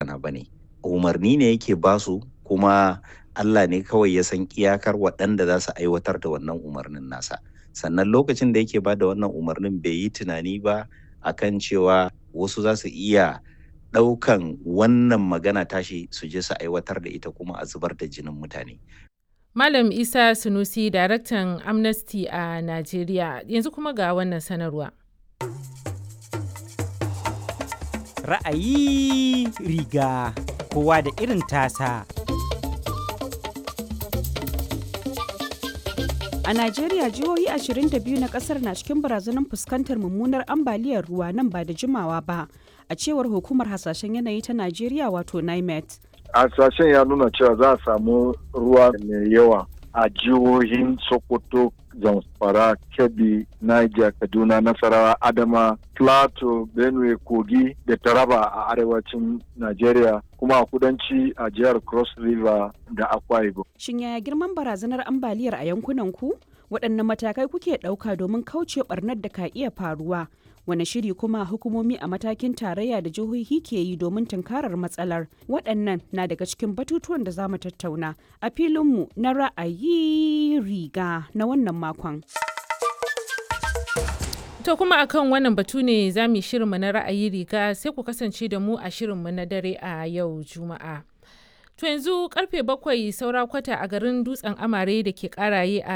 magana ba ne umarni ne yake basu kuma Allah ne kawai ya san iyakar waɗanda za su aiwatar da wannan umarnin nasa sannan lokacin da yake ba da wannan umarnin bai yi tunani ba akan cewa wasu za su iya ɗaukan wannan magana tashi su je su aiwatar da ita kuma a zubar da jinin mutane Malam Isa Sunusi, daraktan Amnesty a Najeriya, yanzu kuma ga wannan sanarwa. Ra'ayi riga kowa da irin tasa. A Najeriya jihohi 22 na kasar na cikin barazanar fuskantar mummunar ambaliyar ruwa nan ba da jimawa ba, a cewar hukumar hasashen yanayi ta Najeriya wato NIMET. hasashen ya nuna cewa za a samu ruwa mai yawa a jihohin sokoto zamfara kebbi niger kaduna nasarawa adama plateau benue kogi da taraba a arewacin nigeria kuma a kudanci a jihar cross river da akwa ibom Shin yaya girman barazanar ambaliyar a yankunan ku? Waɗanne matakai kuke ɗauka domin kauce ɓarnar da ka iya faruwa? Wane shiri kuma hukumomi a matakin tarayya da jihohi ke yi domin tunkarar matsalar? Waɗannan na daga cikin batutuwan da za mu tattauna a filinmu na ra'ayi riga na wannan makon. To kuma akan wannan batu ne za mu yi shirinmu na ra'ayi riga sai ku kasance da mu a shirinmu na dare a yau Juma'a. To yanzu karfe bakwai saura kwata a garin dutsen amare da ke karaye a